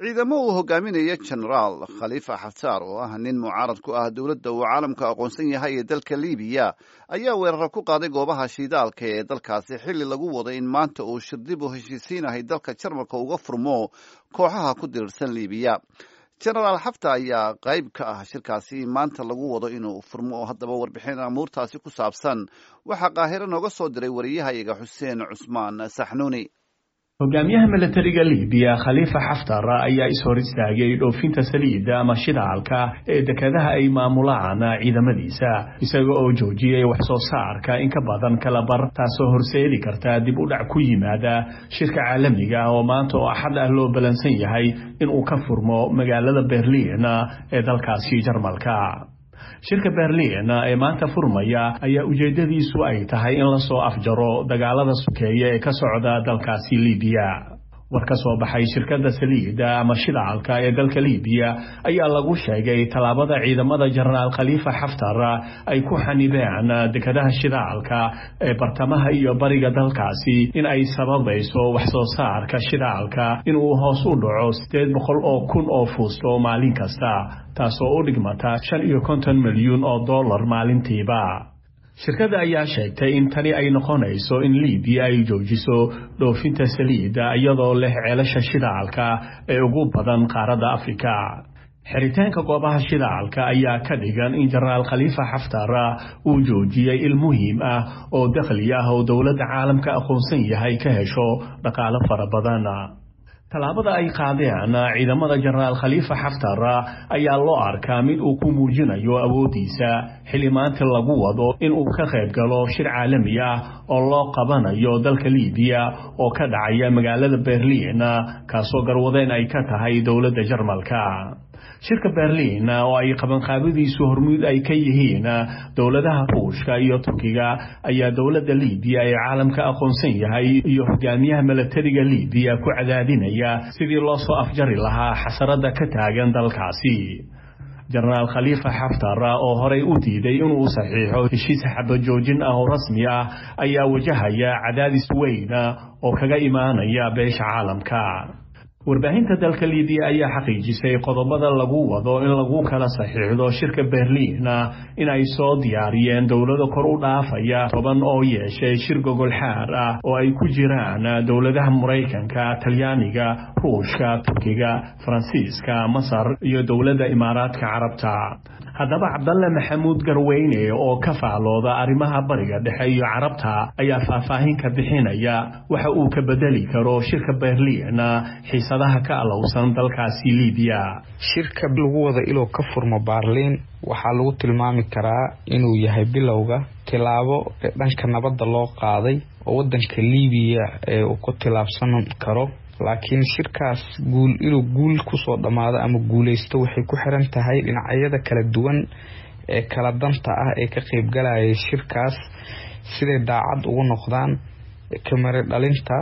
ciidamo uu hogaaminaya genaraal khaliifa xaftaar oo ah nin mucaarad ku ah dowladda uu caalamka aqoonsan yahay ee dalka libiya ayaa weeraro ku qaaday goobaha shiidaalka ee dalkaasi xilli lagu wado in maanta uu shirdib u heshiisiinahay dalka jarmalka uga furmo kooxaha ku dirirsan libiya genaraal xafta ayaa qayb ka ah shirkaasi maanta lagu wado inuu furmo oo haddaba warbixin amuurtaasi ku saabsan waxaa qaahiro nooga soo diray wariyahayaga xuseen cusmaan saxnuuni hogaamiyaha milatariga libiya khaliifa xaftar ayaa ishor istaagay dhoofinta saliidda ama shidaalka ee dekadaha ay maamulaan ciidamadiisa isaga oo joojiyey wax soo saarka in ka badan kala bar taasoo horseedi karta dib u dhac ku yimaada shirka caalamiga ah oo maanta oo axad ah loo balansan yahay inuu ka furmo magaalada berliin ee dalkaasi jarmalka shirka berliin ee maanta furmaya ayaa ujeeddadiisu ay tahay in lasoo afjaro dagaalada sukeeye ee ka socda dalkaasi libiya war ka soo baxay shirkadda saliidda ama shidaalka ee dalka libiya ayaa lagu sheegay tallaabada ciidamada jenaraal khaliifa xaftar ay ku xanibeen dekadaha shidaalka ee bartamaha iyo bariga dalkaasi in ay sababayso wax soo saarka shidaalka inuu hoos u dhaco siddeed boqol oo kun oo fuusto maalin kasta taasoo u dhigmata shan iyo konton milyuun oo dollar maalintiiba shirkadda ayaa sheegtay in tani ay noqonayso in libiya ay joojiso dhoofinta saliidda iyadoo leh ceelasha shidaalka ee ugu badan qaaradda afrika xiritaanka goobaha shidaalka ayaa ka dhigan in jenaraal khaliifa xaftar uu joojiyey il muhiim ah oo dakhli ah oo dowladda caalamka aqoonsan yahay ka hesho dhaqaalo fara badan tallaabada ay qaadeen ciidamada jenaraal khaliifa xaftar ayaa loo arkaa mid uu ku muujinayo awooddiisa xilli maanta lagu wado in uu ka qayb galo shir caalami ah oo loo qabanayo dalka libiya oo ka dhacaya magaalada berliin kaasoo garwadeen ay ka tahay dowladda jarmalka shirka berliin oo ay qabanqaabadiisu hormuud ay ka yihiin dowladaha ruushka iyo turkiga ayaa dowladda libiya ee caalamka aqoonsan yahay iyo hogaamiyaha milatariga libiya ku cadaadinaya sidii loo soo afjari lahaa xasarada ka taagan dalkaasi jenaraal khaliifa xaftar oo horey u diiday inuu saxiixo heshiis xabajoojin ah oo rasmi ah ayaa wajahaya cadaadis weyn oo kaga imaanaya beesha caalamka warbaahinta dalka libiya ayaa xaqiijisay qodobada lagu wado in lagu kala saxiixdo shirka berliin in ay soo diyaariyeen dowlado kor u dhaafaya toban oo yeeshay shir gogolxaar ah oo ay ku jiraan dowladaha maraykanka talyaaniga ruushka turkiga faransiiska masar iyo dowladda imaaraadka carabta haddaba cabdalle maxamuud garweyne oo ka faalooda arrimaha bariga dhexe iyo carabta ayaa faahfaahin ka bixinaya waxa uu ka bedeli karo shirka berliin xiisadaha ka alowsan dalkaasi libiya shirka lagu wada iluu ka furmo baarliin waxaa lagu tilmaami karaa inuu yahay bilowga tilaabo dhanka nabadda loo qaaday oo wadanka libiya ee uu ku tilaabsan karo laakiin shirkaas guul inuu guul kusoo dhammaado ama guuleysto waxay ku xiran tahay dhinacyada kala duwan ee kala danta ah ee ka qeybgalayay shirkaas siday daacad ugu noqdaan kamare dhalinta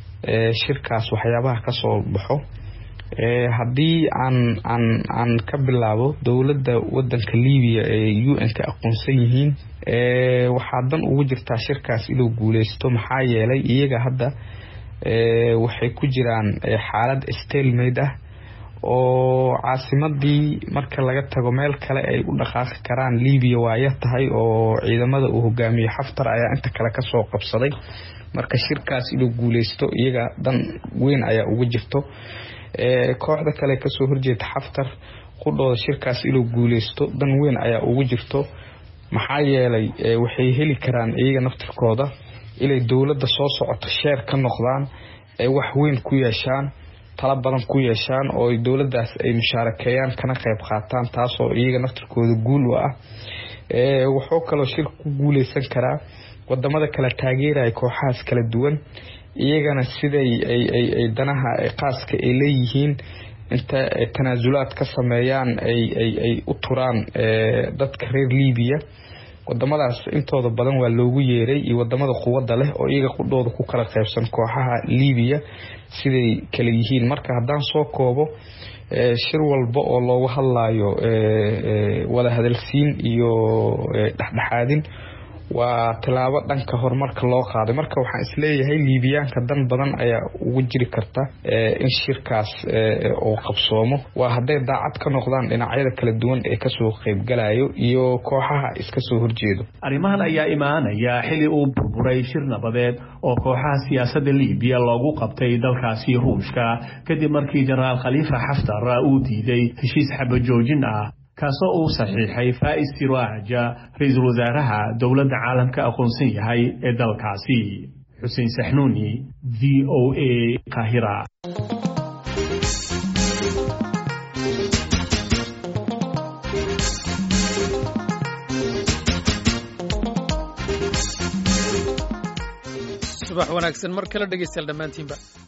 shirkaas waxyaabaha kasoo baxo haddii aan aan aan ka bilaabo dowladda wadanka libiya ee u n ka aqoonsan yihiin waxaa dan ugu jirtaa shirkaas inuu guuleysto maxaa yeelay iyaga hadda waxay ku jiraan xaalad stalmaid ah oo caasimadii marka laga tago meel kale ay u dhaqaaqi karaan libiya waaya tahay oo ciidamada uu hogaamiye xaftar ayaa inta kale kasoo qabsaday marka shirkaas inuu guuleysto iyaga dan weyn ayaa ugu jirto kooxda kale kasoo horjeeda xaftar qudhooda shirkaas inuu guuleysto dan weyn ayaa ugu jirto maxaa yeelay waxay heli karaan iyaga naftirkooda inay dowladda soo socoto sheer ka noqdaan ay wax weyn ku yeeshaan tala badan ku yeeshaan oo dowladdaas ay mushaarakeeyaan kana qayb qaataan taasoo iyaga naftirkooda guul u ah wuxuu kaloo shir ku guuleysan karaa wadamada kala taageeraya kooxahaas kala duwan iyagana siday ay danaha qaaska ay leeyihiin inta tanaasulaad ka sameeyaan ay u turaan dadka reer libiya wadamadaas intooda badan waa loogu yeeray iyo wadamada quwadda leh oo iyaga qudhooda ku kala qaybsan kooxaha libiya siday kala yihiin marka haddaan soo koobo shir walba oo loogu hadlayo wada hadalsiin iyo dhexdhexaadin waa tilaabo dhanka horumarka loo qaaday marka waxaan isleeyahay liibiyaanka dan badan ayaa ugu jiri karta in shirkaas uu qabsoomo waa hadday daacad ka noqdaan dhinacyada kala duwan ee kasoo qaybgalayo iyo kooxaha iska soo horjeedo arrimahan ayaa imaanaya xili uu burburay shir nabadeed oo kooxaha siyaasadda liibiya loogu qabtay dalkaasi ruushka kadib markii jenaraal khaliifa xaftar uu diiday heshiis xabajoojin ah kaasoo uu saxiixay faa'is siraaja ra-iisul wasaaraha dowladda caalamka aqoonsan yahay ee dalkaasi xuseen saxnuuni v o a kahira subax wanaagsan mar kale dhegeystayaal dhammaantiinba